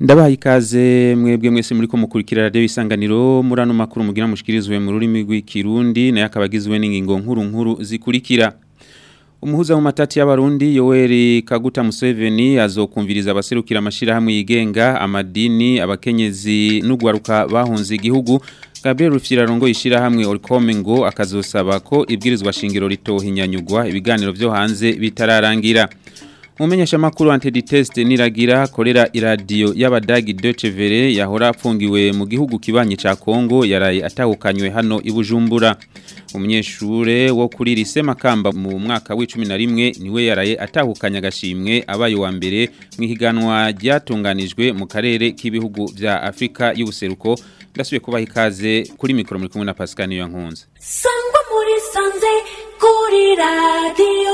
ndabaha ikaze mwebwe mwese muri ko mukurikira radio isanganiro muri ano makuru mugira mushikirizwe mu rurimi rw'ikirundi naye akabagizwe n'ingingo nkuru nkuru zikurikira Umuhuza mu matati y'abarundi Yoweri Kaguta Museveni azokumviriza abaserukira amashira hamwe yigenga amadini abakenyezi n'ugwaruka bahunze igihugu Gabriel Rufyirarongo yishira hamwe Orcome ngo akazosaba ko ibwirizwa shingiro ritohinyanyugwa ibiganiro byo hanze bitararangira Mumenyesha makuru antiditest niragira korera iradio y'abadagi Deutsche Welle yahora apfungiwe mu gihugu kibanye ca Kongo yaraye atahukanywe hano ibujumbura umunyeshure wo kuri lise makamba mu mwaka w'11 niwe yaraye atahukanya agashimwe abaye wa mbere mu higanwa ryatunganijwe mu karere k'ibihugu vya Afrika y'ubuseruko ndasubiye kubaha ikaze kuri mikoro muri kumwe na Pascal niyo nkunze sangwa muri sanze kuri radio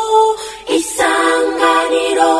isanganiro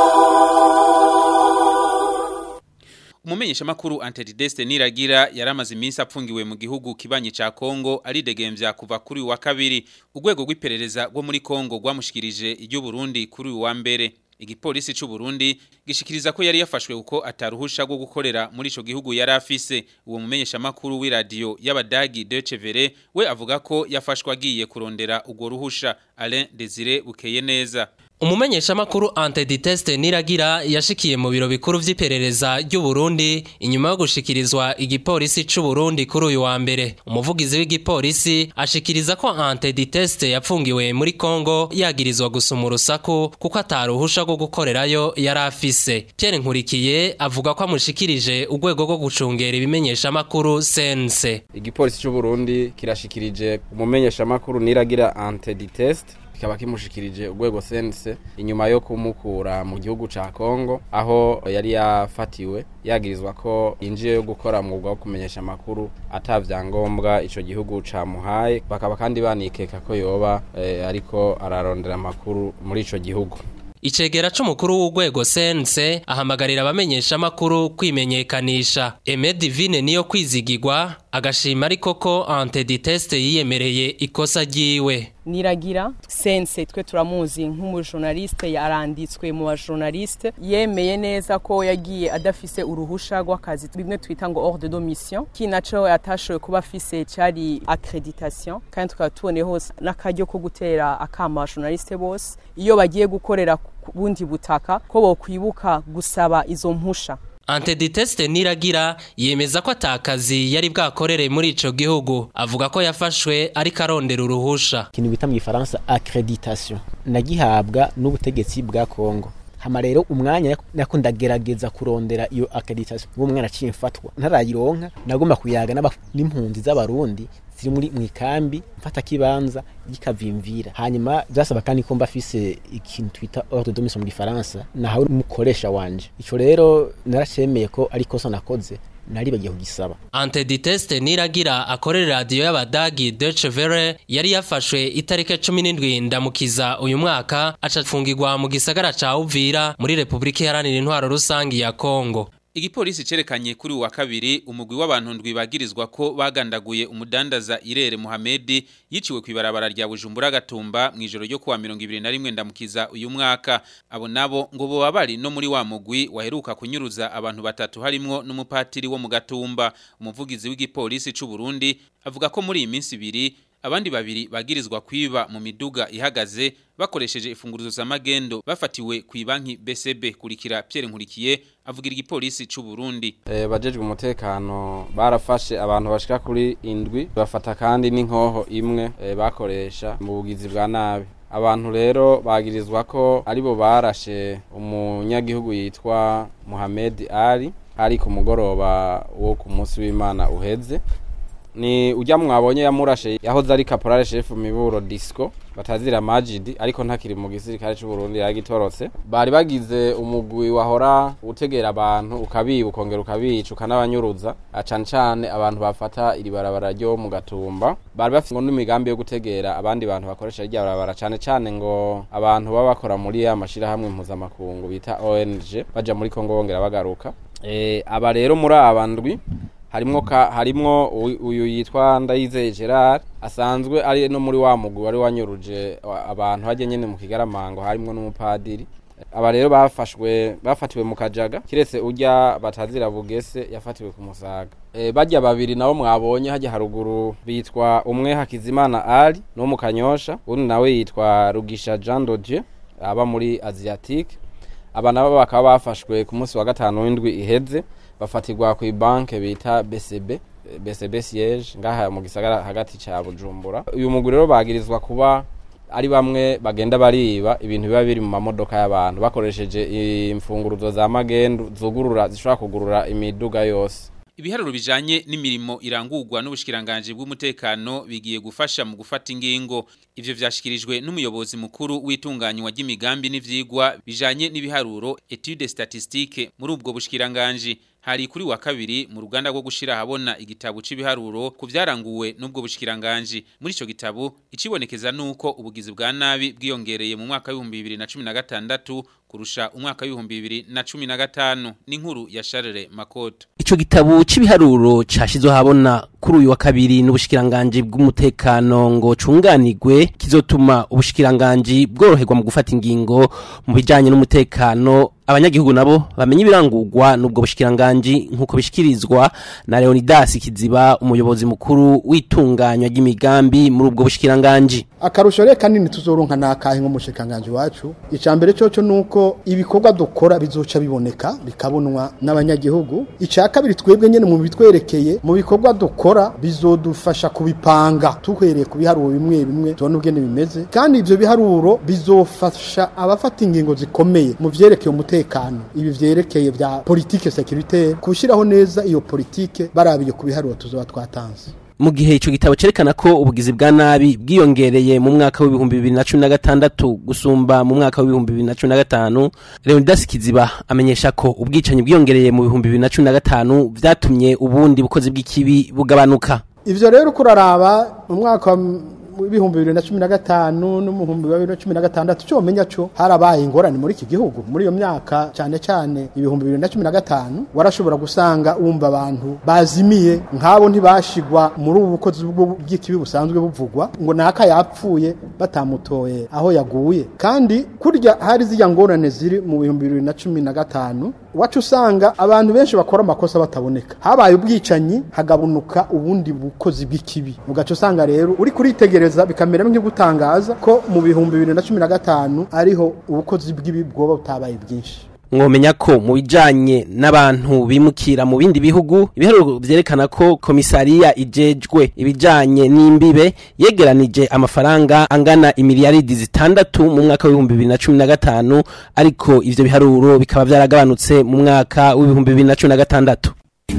Umumenyesha makuru Antideste Niragira yaramaze iminsi apfungiwe mu gihugu kibanyi ca Kongo ari degemvya kuva kuri wa kabiri urwego rw'iperereza rwo muri Kongo rwamushikirije iryo Burundi kuri wa mbere igipolisi c'u Burundi gishikiriza ko yari yafashwe uko ataruhusha rwo gukorera muri ico gihugu yari afise uwo mumenyesha makuru w'iradio y'abadagi Deutsche Welle we avuga ko yafashwe agiye kurondera urwo ruhusha Alain Desire bukeye neza Umumenyesha makuru Antiditeste Niragira yashikiye mu biro bikuru vy'iperereza ry'u Burundi inyuma yo gushikirizwa igipolisi c'u Burundi kuri uyu wa mbere. Umuvugizi w'igipolisi ashikiriza ko Antiditeste yapfungiwe muri Kongo yagirizwa gusuma urusaku kuko ataruhusha rwo gukorerayo yari afise. Pierre Nkurikiye avuga ko amushikirije urwego rwo gucungera ibimenyesha makuru sense. Igipolisi c'u Burundi kirashikirije umumenyesha makuru Niragira Antiditeste kikaba kimushikirije urwego sense inyuma yo kumukura mu gihugu ca Kongo aho yari yafatiwe yagirizwa ko injiye yo gukora mwuga wo kumenyesha makuru atavyangombwa ico gihugu camuhaye bakaba kandi banikeka ko yoba eh, ariko ararondera makuru muri ico gihugu Icegera c'umukuru w'urwego sense ahamagarira abamenyesha makuru kwimenyekanisha Eme Divine niyo kwizigirwa agashima ariko ko Antiditeste yiyemereye ikosa ryiwe niragira sense twe turamuzi nk'umujournaliste yaranditswe mu bajournaliste yemeye neza ko yagiye adafise uruhusha rw'akazi bimwe twita ngo ordre de mission kinaco yatashowe kuba afise cari accreditation kandi tukaba tubone hose n'akaryo ko gutera akama abajournaliste bose iyo bagiye gukorera ku bundi butaka ko bokwibuka gusaba izo mpusha Antiditeste Niragira yemeza ko atakazi yari bwakorere muri ico gihugu avuga ko yafashwe ariko arondera uruhusha ikintu bita mu gifaransa accreditation nagihabwa n'ubutegetsi bwa Kongo hama rero umwanya nako ndagerageza kurondera iyo accreditation uwo mwana aciye mfatwa ntarayironka nagomba kuyaga n'impunzi z'abarundi ziri muri mwikambi mfata kibanza gikavimvira hanyuma byasaba kandi ko mbafise ikintu twita ordre de mission mu gifaransa nahawe umukoresha wanje ico rero naracemeye ko ari kosa nakoze nari bagiye kugisaba Antiditeste Niragira akorera radio y'abadagi Deutsche Welle yari yafashwe itarike 17 ndamukiza uyu mwaka acafungirwa mu gisagara ca Uvira muri Republika Iharanira Intwaro Rusangi ya Kongo Igipolisi cerekanye kuri wa kabiri umugwi w'abantu ndwibagirizwa ko bagandaguye umudandaza Irere Muhamedi yiciwe kwibarabara rya Bujumbura gatumba mu ijoro ryo kuwa 2021 ndamukiza uyu mwaka abo nabo ngo bo bari no muri wa mugwi waheruka kunyuruza abantu batatu harimwo n'umupatiri wo mu gatumba umuvugizi w'igipolisi c'u Burundi avuga ko muri iyi minsi ibiri abandi babiri bagirizwa kwiba mu miduga ihagaze bakoresheje ifunguruzo z'amagendo bafatiwe ku banki BCB kurikira Pierre Nkurikiye avugira igipolisi c'u Burundi eh bajejwe umutekano barafashe abantu bashika kuri indwi bafata kandi n'inkoho imwe e, bakoresha mu bugizi bwa nabi abantu rero bagirizwa ko aribo barashe umunyagihugu yitwa Mohamed Ali ari ku mugoroba wo ku munsi w'Imana uheze ni ujya mwabonye yamurashe yahoze ari caporal chef miburo disco batazira Majid ariko ntakiri mu gisirikare cy'u Burundi yagitorotse bari bagize umugwi wahora utegera abantu ukabiba ukongera ukabica ukanabanyuruza acane cane abantu bafata iri barabara ryo mu gatumba bari bafite ngo n'imigambi yo gutegera abandi bantu bakoresha irya barabara cane cane ngo abantu baba bakora muri ya mashirahamwe mpuzamakungu bita ONG baja muri Kongo bongera bagaruka e, aba rero muri abandwi harimwo ka harimwo uyu yitwa Ndayizeye Gerard asanzwe ari no muri wa mugwi wari wanyuruje abantu hajye nyene mu kigaramango harimwo n'umupadiri aba rero bafashwe bafatiwe mu kajaga kiretse urya batazira bugese yafatiwe ku musaga e, bajya babiri nabo mwabonye hajya haruguru bitwa umwe hakizimana ali no mu kanyosha undi nawe yitwa rugisha jean dodieu aba muri asiatique aba nabo bakaba bafashwe ku munsi wa gatanu w'indwi iheze bafatirwa ku banke bita BCB BCB siège ngaha mu gisagara hagati ca Bujumbura uyu mugwi rero bagirizwa kuba ari bamwe bagenda bariba ibintu biba biri mu mamodoka y'abantu bakoresheje imfunguruzo za magendu zugurura zishobora kugurura imiduga yose Ibiharuro bijanye n'imirimo irangurwa n'ubushikiranganje bw'umutekano bigiye gufasha mu gufata ingingo ivyo vyashikirijwe n'umuyobozi mukuru w'itunganywa ry'imigambi n'ivyigwa bijanye n'ibiharuro etude statistique muri ubwo bushikiranganje hari kuri wa kabiri mu ruganda rwo gushira habona igitabo c'ibiharuro ku vyaranguwe n'ubwo bushikiranganje muri ico gitabo icibonekeza nuko ubugizi bwa nabi bwiyongereye mu mwaka wa 2016 kurusha umwaka wa 2015 n'inkuru ya Charles Makoto Ico gitabo c'ibiharuro cashizwe habona kuri uyu wa kabiri n'ubushikiranganje bw'umutekano ngo cunganirwe kizotuma ubushikiranganje bworoherwa mu gufata ingingo mu bijanye n'umutekano abanyagihugu nabo bamenye ibirangurwa n'ubwo bushikiranganje nkuko bishikirizwa na Leonidas Kiziba umuyobozi mukuru w'itunganywa ry'imigambi muri ubwo bushikiranganje akarusho rero kanini tuzoronka nakahe nk'umushikiranganje wacu icambere coco nuko ibikorwa dukora bizoca biboneka bikabonwa n'abanyagihugu ica kabiri twebwe nyene mu bitwerekeye mu bikorwa dukora bizodufasha kubipanga tuhereye ku biharuro bimwe bimwe tubona ubwene bimeze kandi ivyo biharuro bizofasha abafata ingingo zikomeye mu vyerekeye umutekano ibi vyerekeye vya politike securitaire kushiraho neza iyo politike barabiye ku biharuro tuzoba twatanze mu gihe ico gitabo cerekana ko ubugizi bwa nabi bwiyongereye mu mwaka w'ibihumbi bibiri na cumi na gatandatu gusumba mu mwaka w'ibihumbi bibiri na cumi na gatanu leonidas kiziba amenyesha ko ubwicanyi bwiyongereye mu bihumbi bibiri na cumi na gatanu vyatumye ubundi bukozi bw'ikibi bugabanuka ivyo rero kuraraba mu mwaka w'ibihumbi bibiri na cumi na gatanu n'umuhumbi wa bibiri na cumi na gatandatu cyo menya cyo harabaye ingorane muri iki gihugu muri iyo myaka cyane cyane ibihumbi bibiri na cumi na gatanu warashobora gusanga wumva abantu bazimiye nk'abo ntibashigwa muri ubu bukozi bw'ikibi busanzwe buvugwa ngo naka yapfuye batamutoye aho yaguye kandi kurya hari zijya ngorane ziri mu bihumbi bibiri na cumi na gatanu wacu usanga abantu benshi bakora amakosa bataboneka habaye ubwicanyi hagabanuka ubundi bukozi bw'ikibi ugaca usanga rero uri kuritegereza bikamera nk'igutangaza ko mu bihumbi bibiri na cumi na gatanu ariho ubukozi bw'ibi bwoba butabaye bwinshi mwomenya ko mu bijanye n'abantu bimukira mu bindi bihugu ibiharuro vyerekana ko komisariya ijejwe ibijanye n'imbibe yegeranije amafaranga angana imiliyaridi zitandatu mu mwaka w'ibihumbi bibiri na cumi na gatanu ariko ivyo biharuro bikaba vyaragabanutse mu mwaka w'ibihumbi bibiri na cumi na gatandatu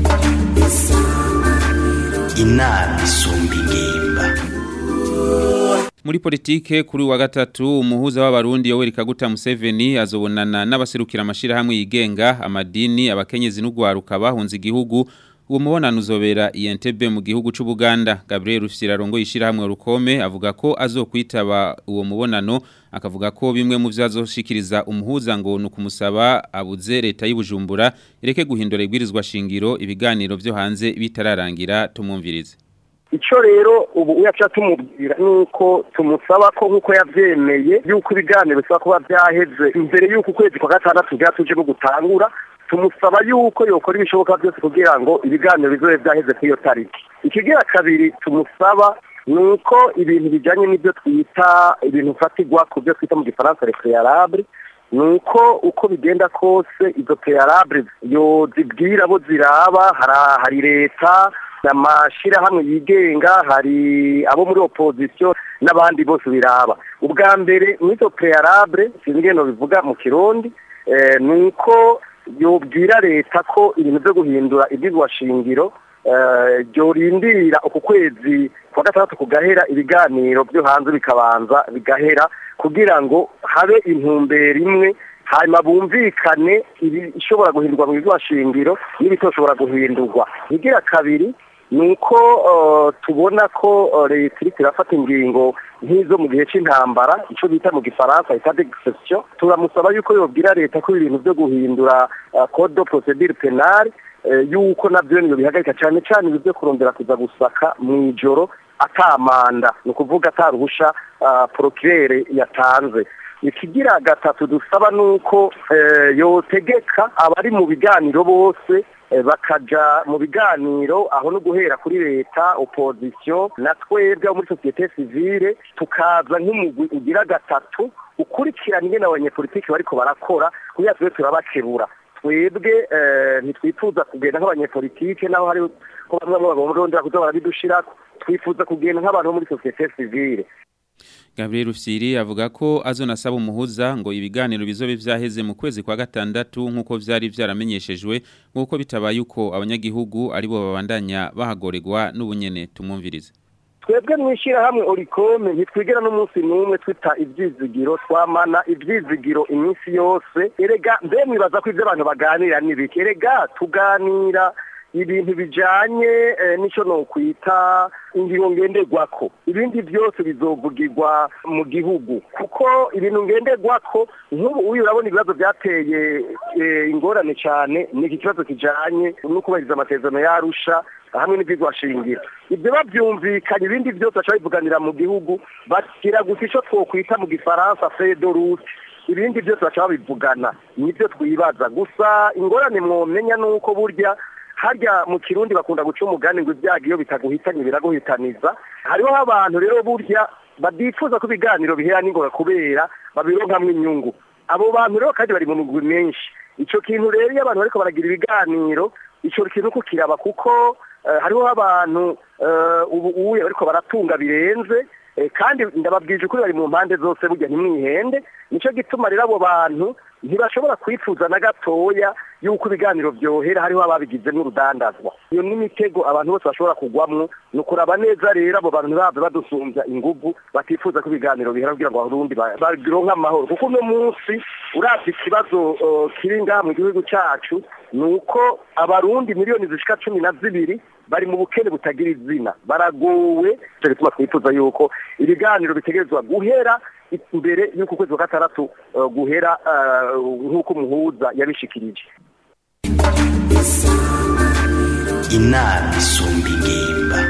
inama isumba ingimba Muri politike kuri wa gatatu umuhuza w'abarundi Yoweri Kaguta Museveni azobonana n'abaserukira amashira hamwe yigenga amadini abakenyezi n'ugwaruka bahunze igihugu uwo mubonano uzobera INTB mu gihugu c'u Buganda Gabriel Rufyirarongo yishira hamwe rukome avuga ko azokwitaba uwo mubonano akavuga ko bimwe mu vyazoshikiriza umuhuza ngo nukumusaba abuze leta y'Ibujumbura ireke guhindura ibwirizwa shingiro ibiganiro vyo hanze bitararangira tumumvirize icyo rero ubu uyaca tumubwira nuko tumusaba ko nk'uko yabyemeye yuko ibiganiro bisaba kuba byaheze imbere y'uko ukwezi kwa gatandatu byatuje no gutangura tumusaba yuko yokora ibishoboka byose kugira ngo ibiganiro bizobe byaheze kuri iyo tariki ikigira kabiri tumusaba ni uko ibintu bijyanye n'ibyo twita ibintu fatigwa ku byo twita mu gifaransa refeyarabure ni uko uko bigenda kose izo peyarabure yo zibwira abo ziraba hari leta amashyirahamwe yigenga hari abo muri opozisiyo n'abandi bose biraba ubwa mbere muri izo peyarabure sinzi ingendo bivuga mu kirundi ni uko yobwira leta ko ibintu byo guhindura shingiro byorindirira uku kwezi kwa gatandatu kugahera ibiganiro byo hanze bikabanza bigahera kugira ngo habe intumbero imwe hanyuma bumvikane ibishobora guhindurwa mu shingiro n'ibitoshobora guhindurwa igira kabiri ni uko tubona ko leta iri irafata ingingo nk'izo mu gihe cy'intambara icyo bita mu gifaransa bita degisesiyo turamusaba yuko yobwira leta ko ibintu byo guhindura code de procedure penale yuko nabyo niyo bihagarika cyane cyane ibi byo kurondera kuza gusaka mu ijoro atamanda ni ukuvuga ataruhusha porokirere yatanze ikigira gatatu dusaba nuko eh, yotegeka abari mu biganiro bose eh, bakaja mu biganiro aho no guhera kuri leta opposition na twebwe abo muri societe civile tukaza nk'umugwi ugira gatatu ukurikirana ingene abanyepolitiki bariko barakora kugira tube turabakebura twebwe eh, ntitwifuza kugenda nk'abanyepolitike naho hari ko bamwe bamwe bagomba kuza barabidushirako twifuza kugenda nk'abantu bo muri societe civile Gabriel Rufyiri avuga ko azonasaba umuhuza ngo ibiganiro bizobe vyaheze mu kwezi kwa gatandatu nkuko vyari vyaramenyeshejwe nkuko bitabaye uko abanyagihugu aribo babandanya bahagoregwa n'ubunyene tumwumvirize twebwe mwishirahamwe orikome ntitwigera n'umunsi n'umwe twita ivyizigiro twamana ivyizigiro iminsi yose erega mbe mwibaza ko ivyo abantu baganira n'ibiki erega tuganira ibintu bijanye eh, nico nokwita ingingo ngenderwako ibindi byose bizovugirwa mu gihugu kuko ibintu ngenderwako nk'ubu uyu urabona ibibazo byateye eh, ingorane cyane ni iki kibazo kijanye no kubahiriza amasezerano yarusha hamwe n'ibyigwashingiro ibyo babyumvikanye ibindi byose baca bivuganira mu gihugu bashyira gusa icyo twokwita mu gifaransa fedorute ibindi byose baca babivugana nibyo twibaza gusa ingorane mwomenya ni uko burya harya mu kirundi bakunda guca umugani ngo ibyago iyo bitaguhitanye biraguhitaniza hariho abantu rero burya badifuza ko ibiganiro bihera n'ingoga kubera babironkamwo inyungu abo bantu rero kandi bari mu mugwi menshi ico kintu rero iyo abantu bariko baragira ibiganiro ico kintu ko kiraba kuko eh, hariho abantu eh, ubu uye bariko baratunga birenze eh, kandi ndababwije ukuri bari mu mpande zose burya ntimwihende nico gituma rero abo bantu ntibashobora kwifuza na gatoya yuko ibiganiro byohera hariho ababigize n'urudandazwa iyo n'imitego abantu bose bashobora kugwamwo ni ukuraba neza rero abo bantu ntibave badusumbya inguvu batifuza ko ibiganiro bihera kugira ngo abarundi ba- bagironke amahoro kuko uno munsi uravye ikibazo uh, kiri ngaha mu gihugu cacu ni uko abarundi miliyoni zishika cumi na zibiri bari mu bukene butagira izina baragowe ico gituma twifuza yuko ibiganiro bitegerezwa guhera imbere y'uko ukwezi kwa gatandatu uh, guhera uh, nk'uko umuhuza yabishikirije inama isumba ingimba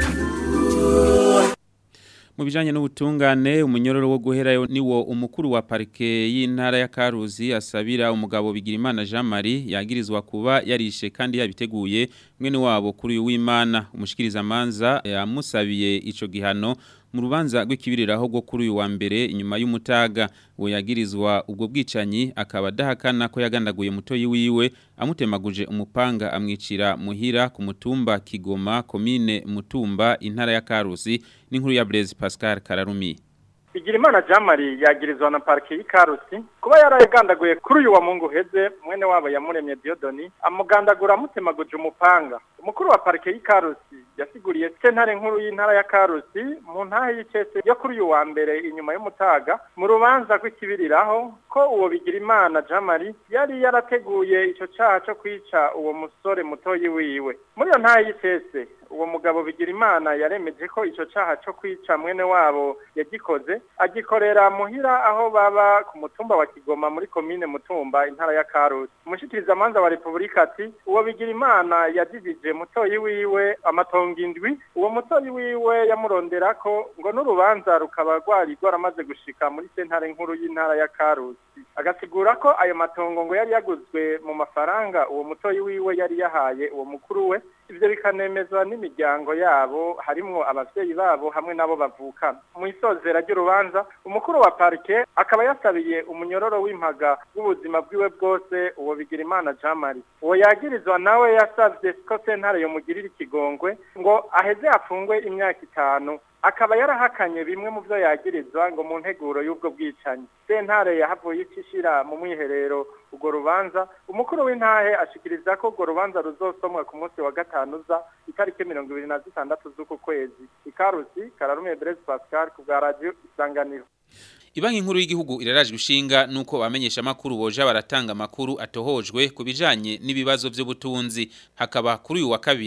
Mu bijanye n'ubutungane umunyororo wo guherayo niwo umukuru wa parike y'intara ya Karuzi asabira umugabo Bigirimana Jean Marie yagirizwa kuba yarishe kandi yabiteguye mwene wabo kuri uyu w'Imana umushikiriza manza yamusabiye ico gihano mu rubanza rw'ikibiriraho rwo kuri uyu wa mbere inyuma y'umutaga uwo yagirizwa ubwo bwicanyi akaba adahakana ko yagandaguye mutoyi wiwe amutemaguje umupanga amwicira muhira ku mutumba Kigoma komine Mutumba intara ya Karusi n'inkuru ya Blaise Pascal Kararumi Bigirimana Jean Marie yagirizwa na parike y'Ikarusi kuba yaragandaguye kuri uyu wa Mungu heze mwene wabo yamuremye Diodoni amugandagura amutemaguje umupanga umukuru wa parike y'Ikarusi yasiguriye sentare nkuru y'intara ya Karusi mu ntahe y'icese yo kuri uyu wa mbere inyuma y'umutaga mu rubanza rw'ikibiriraho ko uwo Bigirimana Jean Marie yari yarateguye ico caha co kwica uwo musore mutoyi wiwe muri iyo ntahe y'icese uwo mugabo Bigirimana yaremeje ko ico caha co kwica mwene wabo yagikoze agikorera muhira aho baba ku mutumba wa Kigoma muri komine Mutumba intara ya Karusi umushikiriza manza wa Republika ati uwo Bigirimana yadivije mutoyi wiwe amatongo indwi uwo mutoyi wiwe yamuronderako ngo n'urubanza rukaba rwari rwaramaze gushika muri sentare nkuru y'intara ya Karusi agasigura ko ayo matongo ngo yari yaguzwe mu mafaranga uwo mutoyi wiwe yari yahaye uwo mukuru we ivyo bikanemezwa n'imiryango yabo harimwo abavyeyi babo hamwe nabo bavukana mu isozera ry'urubanza umukuru wa parike akaba yasabiye umunyororo w'impaga w'ubuzima bwiwe bwose uwo Bigirimana Jean Marie uwo yagirizwa nawe yasavye ko sentare yomugirira ikigongwe ngo aheze afungwe imyaka itanu akaba yarahakanye bimwe mu byo yagirizwa ngo mu nteguro y'ubwo bwicanyi sentare yahavuye icishira mu mwiherero urwo rubanza umukuru w'intahe ashikiriza ko urwo rubanza ruzosomwa ku munsi wa gatanu uza itariki mirongo ibiri na zitandatu z'uku kwezi ikarusi kararume Blaise Pascal ku bwa radio isanganiro Ibanki nkuru y'igihugu iraraje gushinga nuko bamenyesha makuru boja baratanga makuru atohojwe kubijanye n'ibibazo by'ubutunzi hakaba kuri uyu wa kabiri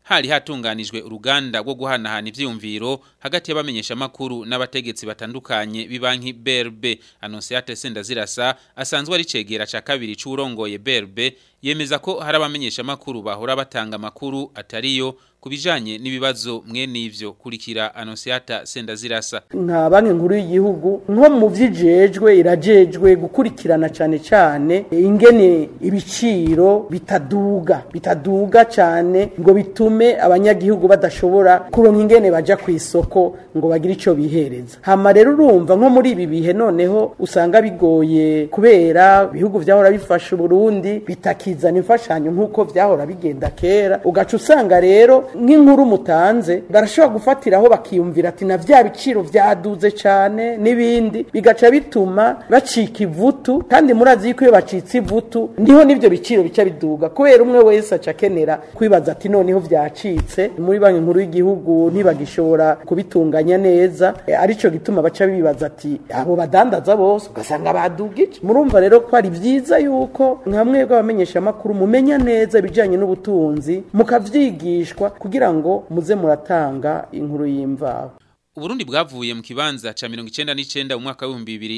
hari hatunganijwe uruganda rwo guhanahana ivyiyumviro hagati y'abamenyesha makuru n'abategetsi batandukanye bibanki BRB Annonciate Sendazirasa asanzwe ari cegera ca kabiri c'urongoye BRB yemeza ko hari abamenyesha makuru bahora batanga makuru atariyo kubijanye n'ibibazo mwene ivyo kurikira Annonciata Sendazirasa nka banki nkuru y'igihugu nko mu vyijejwe irajejwe gukurikirana cane cane ingene ibiciro bitaduga bitaduga cane ngo bitume abanyagihugu badashobora kuronka ingene baja ku isoko ngo bagire ico bihereza hama rero urumva nko muri ibi bihe noneho usanga bigoye kubera ibihugu vyahora bifasha Burundi bitakizana imfashanyo nk'uko vyahora bigenda kera ugaca usanga rero nk'inkuru mutanze barashobora gufatiraho bakiyumvira ati na vya biciro vyaduze cane n'ibindi bigaca bituma bacika ivutu kandi murazi yuko iyo bacitse ivutu niho n'ivyo biciro bica biduga kubera umwe wese aca akenera kwibaza ati noneho vyacitse muri banki nkuru y'igihugu ntibagishobora kubitunganya neza e, arico gituma baca bibaza ati abo badandaza bose ugasanga badugije murumva rero ko ari vyiza yuko nkamwe bw'abamenyesha makuru mumenya neza ibijanye n'ubutunzi mukavyigishwa kugira ngo muze muratanga inkuru y'imvaho Uburundi bwavuye mu kibanza ca 99 mu mwaka wa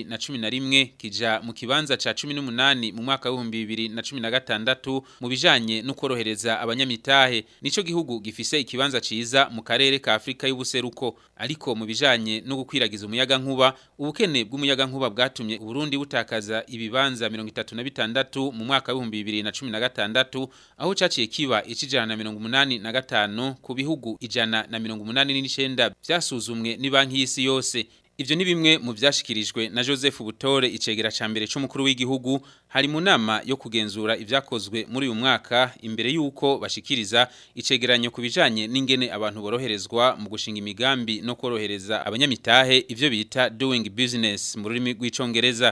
2011 kija mu kibanza ca 18 mu mwaka wa 2016 mu bijanye no korohereza abanyamitahe nico gihugu gifise ikibanza ciza mu karere ka Afrika y'ubuseruko ariko mu bijanye no gukwiragiza umuyaga nkuba ubukene bw'umuyaga nkuba bwatumye Uburundi butakaza ibibanza 36 mu mwaka wa 2016 aho caciye kiba icijana na 85 ku bihugu ijana na 89 vyasuzumwe ni banki y'isi yose Ivyo ni bimwe mu vyashikirijwe na Joseph Butore icegera ca mbere c'umukuru w'igihugu hari mu nama yo kugenzura ivyakozwe muri uyu mwaka imbere yuko bashikiriza icegeranyo kubijanye n'ingene abantu boroherezwa mu gushinga imigambi no korohereza abanyamitahe ivyo bita doing business mu rurimi rw'icongereza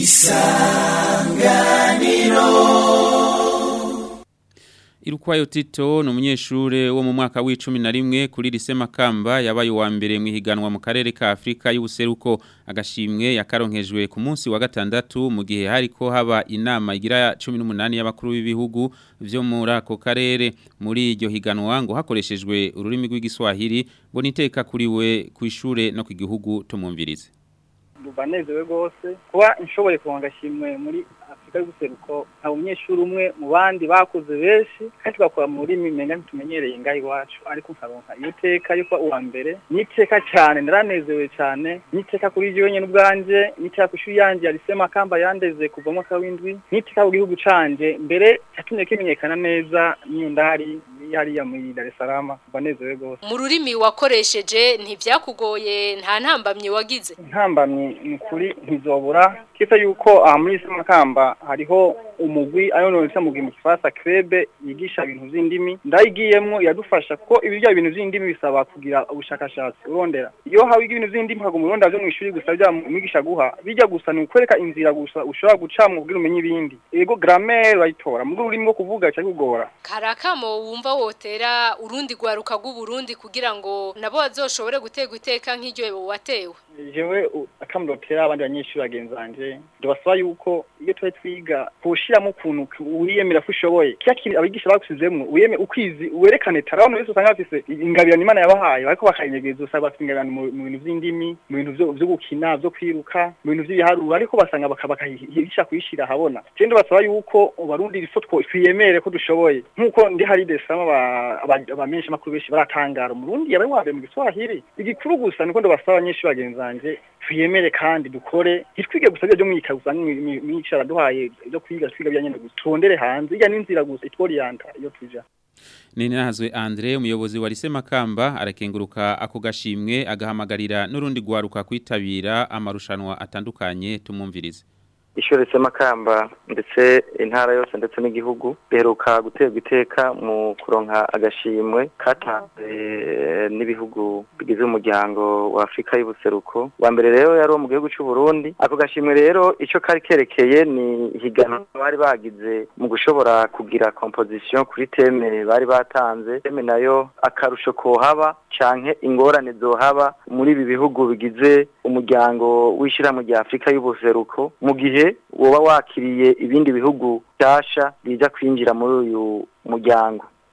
Irukwayo Tito ni umunyeshure wo mu mwaka w'icumi na rimwe kuri lise Makamba yabaye uwa mbere mu ihiganwa mu karere ka Afrika y'ubuseruko agashimwe yakaronkejwe ku munsi wa gatandatu mu gihe hariko haba inama igira 18 y'abakuru b'ibihugu vyo muri ako karere muri iryo higanwa ngo hakoreshejwe ururimi rw'igiswahili ngo niteka kuri we ku ishure no ku gihugu tumumvirize banezewe rwose kuba nshoboye kuronka shimwe muri afurika y'ubuseruko nta umunyeshuri umwe mu bandi bakoze benshi kandi tugakora mu rurimi menga ntitumenyereye ngaho iwacu ariko nkaronka iyo teka yo kuba uwa mbere niteka cyane naranezewe cyane niteka kuri iryo nyine ubwanje niteka ku ishuri yanjye yarise makamba yandeze kuva mu mwaka w'indwi niteka ku gihugu canje mbere yatumye kimenyekana neza niyo ndahari hariya muri Dar es Salaam banezewe rwose mu rurimi wakoresheje ntivyakugoye nta ntambamye wagize intambamye ni ukuri ntizobura kisa yuko aha muri isi makamba hariho umugwi ayo nonese mugwi mu kifaransa krebe yigisha ibintu vy'indimi ndayigiyemwo iradufasha kuko ibirya ibintu vy'indimi bisaba kugira ubushakashatsi urondera iyo hawe ibintu vy'indimi haguma urondera vyo mw'ishuri gusa vya mwigisha guha bijya gusa ni ukwereka inzira gusa ushobora gucamwo kugira umenye ibindi ego grammaire urayitora mu rurimi rwo kuvuga cyari kugora karakamo wumva wotera urundi gwaruka rw'uburundi kugira ngo nabo bazoshobore gutegwa iteka nk'iryo watewe jewe akamurotera abandi banyeshuri bagenzi banje ndabasaba yuko iyo tuba twiga kushiramo ukuntu wiyemera ko ushoboye kiya kintu abigisha bagusizemwo uyeme ukwizi werekane tara abantu bose usanga bafise ingabirano imana yabahaye bariko bakayinyegeza usanga bafite ingabirano mu bintu vy'indimi mu bintu vyo gukina vyo kwiruka mu bintu vy'ibiharuro ariko basanga bakayihisha kuyishira ahabona je ndabasaba yuko barundi rifo twiyemere ko dushoboye nk'uko ndi hari desama abamenyesha makuru benshi baratangara umurundi yabaye wambaye mu giswahili igikuru gusa niko ndabasaba abanyeshuri bagenzi banje tuyemere kandi dukore ntitwige gusa byo mwika gusa mwicara duhaye byo kwiga twiga byanyene gusa turondere hanze ijya n'inzira gusa itworiyanta iyo tuja Nini nahazwe Andre umuyobozi wa Lise Makamba arakenguruka ako gashimwe agahamagarira n'urundi gwaruka kwitabira amarushanwa atandukanye tumumvirize ishuri Makamba ndetse intara yose ndetse n'igihugu beruka guterwa iteka mu kuronka agashimwe katanze n'ibihugu bigize umuryango wa Afrika y'ubuseruko wa mbere rero yari mu gihugu cy'u Burundi ako gashimwe rero ico kari kerekeye ni higanwa bari bagize mu gushobora kugira composition kuri teme bari batanze teme nayo akarusho kohaba canke ingorane zohaba muri ibi bihugu bigize umuryango w'ishirahamwe rya Afrika y'ubuseruko mu gihe woba wakiriye ibindi bihugu byasha biza kwinjira muri uyu muryango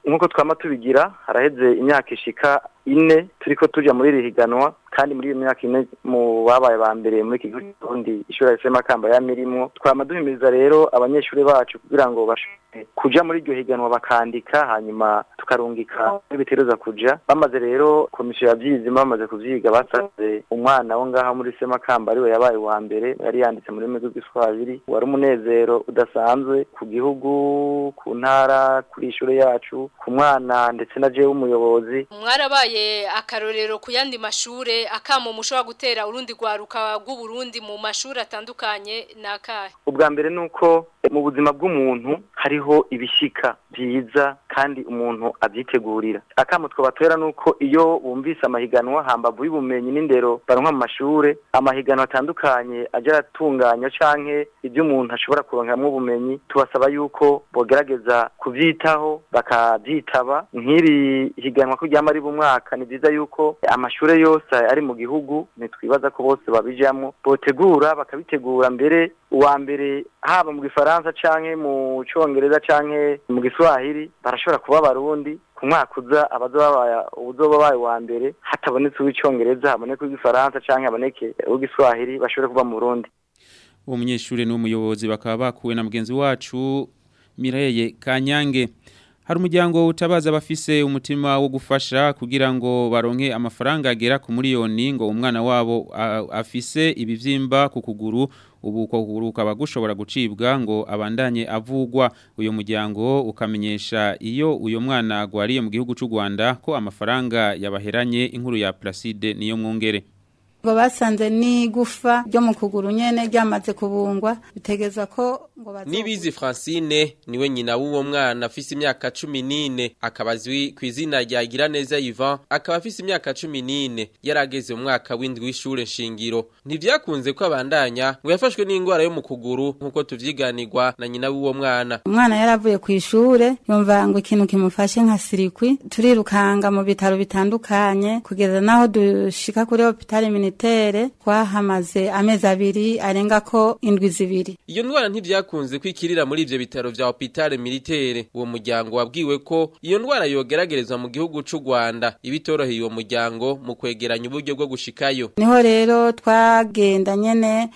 nk'uko twama tubigira haraheze imyaka ishika ine turiko tuja muri iri higanwa kandi muri iyo myaka ine mu babaye ba mbere muri iki gihugu cy'uburundi ishuri rifise makamba yamirimwo twama duhimiriza rero abanyeshuri bacu kugira ngo bashobore kuja muri iryo higanwa bakandika hanyuma tukarungika n'ibiteruza kuja bamaze rero komisiyo yavyizima bamaze kuvyiga basanze umwana wo ngaha muri semakamba ariwe yabaye uwa mbere yari yanditse mu rurimi rw'igiswahili wari umunezero udasanzwe ku gihugu ku ntara kuri ishure yacu ku mwana ndetse na jewe umuyobozi mwarabaye akarorero ku yandi mashure akamo mushobora gutera urundi rwaruka rw'uburundi mu mashuri atandukanye nakahe ubwa mbere nuko mu buzima bw'umuntu hariho ibishika byiza kandi umuntu abyitegurira akamo twabatera nuko iyo bumvise amahiganwa hambavu y'ubumenyi n'indero baronka mu mashure amahiganwa atandukanye aja aratunganya canke ibyo umuntu ashobora kuronkamwo ubumenyi tubasaba yuko bogerageza kuvyitaho bakavyitaba nk'iri higanwa ko ryama riba umwaka ni vyiza yuko amashure yose ari mu gihugu ntitwibaza ko bose babijamwo botegura bakabitegura mbere uwa mbere haba mu gifaransa canke mu congereza canke mu giswahili barashobora kuba abarundi ku mwaka uza abazoba uzoba baye wa mbere hatabonetse uw'icongereza haboneke uw'igifaransa canke haboneke uw'igiswahili bashobore kuba mu Burundi uwo munyeshuri n'umuyobozi bakaba bakuwe na mugenzi wacu Mireye Kanyange hari umuryango utabaza abafise umutima wo gufasha kugira ngo baronke amafaranga agera ku miliyoni ngo umwana wabo afise ibivyimba ku kuguru ubu ko kuguru kaba gushobora gucibwa ngo abandanye avugwa uyo muryango ukamenyesha iyo uyo mwana agwariye mu gihugu cy'u Rwanda ko amafaranga yabaheranye inkuru ya Placide niyo mwongere ngo basanze n'igufa ryo mu kuguru nyene ryamaze kubungwa bitegezwa ko ngo bazo Nibizi Francine niwe nyina w'uwo mwana afise imyaka 14 akaba azwi ku izina rya Giraneza Ivan akaba afise imyaka 14 yarageze mu mwaka w'indwi w'ishure nshingiro ntivyakunze ko abandanya ngo yafashwe n'ingwara yo mu kuguru nkuko tuvyiganirwa na nyina w'uwo mwana umwana yaravuye ku ishure yumva ngo ikintu kimufashe nka sirikwi turirukanga mu bitaro bitandukanye kugeza naho dushika kuri hopitali militaire twahamaze amezi abiri arenga ko indwi zibiri iyo ndwara ntivyakunze kwikirira muri ivyo bitaro vya hopitale militaire uwo muryango wabwiwe ko iyo ndwara yogeragerezwa mu gihugu c'u Rwanda ibitoroheye uwo muryango mu kwegeranya uburyo bwo gushikayo niho rero twagenda nyene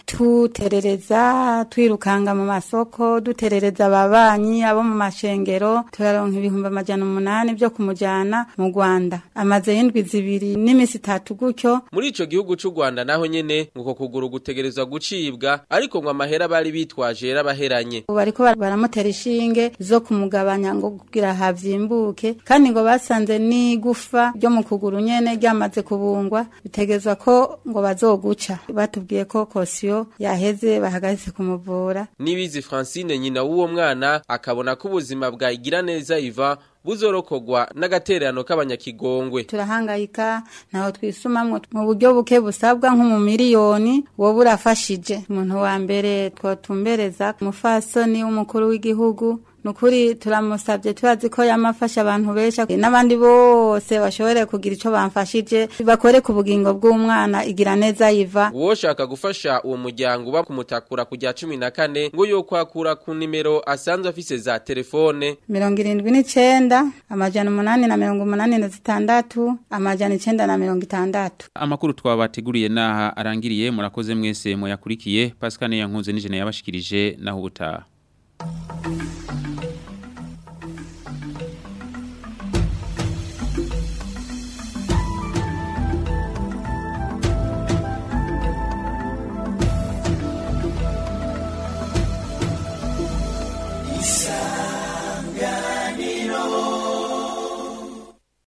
tuterereza twirukanga mu masoko duterereza ababanyi abo mu mashengero turaronka ibihumbi amajana umunani vyo kumujana mu Rwanda amaze y'indwi zibiri n'imisi itatu gutyo muri ico gihugu c'u Rwanda naho nyene nguko kuguru gutegerezwa gucibwa ariko ngo amahera bari bitwaje yarabaheranye ubu bariko baramutera ishinge zo kumugabanya ngo kugira havyimbuke kandi ngo basanze n'igufa ryo mu kuguru nyene ryamaze kubungwa bitegezwa ko ngo bazoguca batubwiye ko kosiyo yaheze bahagaze kumuvura Nibizi Francine nyina w'uwo mwana akabona ko ubuzima bwa Igiraneza Iva buzorokogwa n'agatererano k'abanyakigongwe turahangayika naho twisumamwo mu buryo buke busabwa nko mu miliyoni wowe urafashije umuntu wa mbere twotumbereza umufasoni w'umukuru w'igihugu nukuri turamusabye tubazi ko yamafasha abantu benshi n'abandi bose bashobore kugira ico bamfashije bakore ku bugingo bw'umwana igira neza yiva uwoshaka gufasha uwo muryango uba kumutakura kujya cumi na kane ngo yo kwakura ku nimero asanzwe afise za telefone mirongo irindwi n'icenda amajana umunani na mirongo umunani na zitandatu amajana icenda na mirongo itandatu amakuru twabateguriye naha arangiriye murakoze mwese muyakurikiye Pascal Yankunze n'ijene yabashikirije naho ubutaha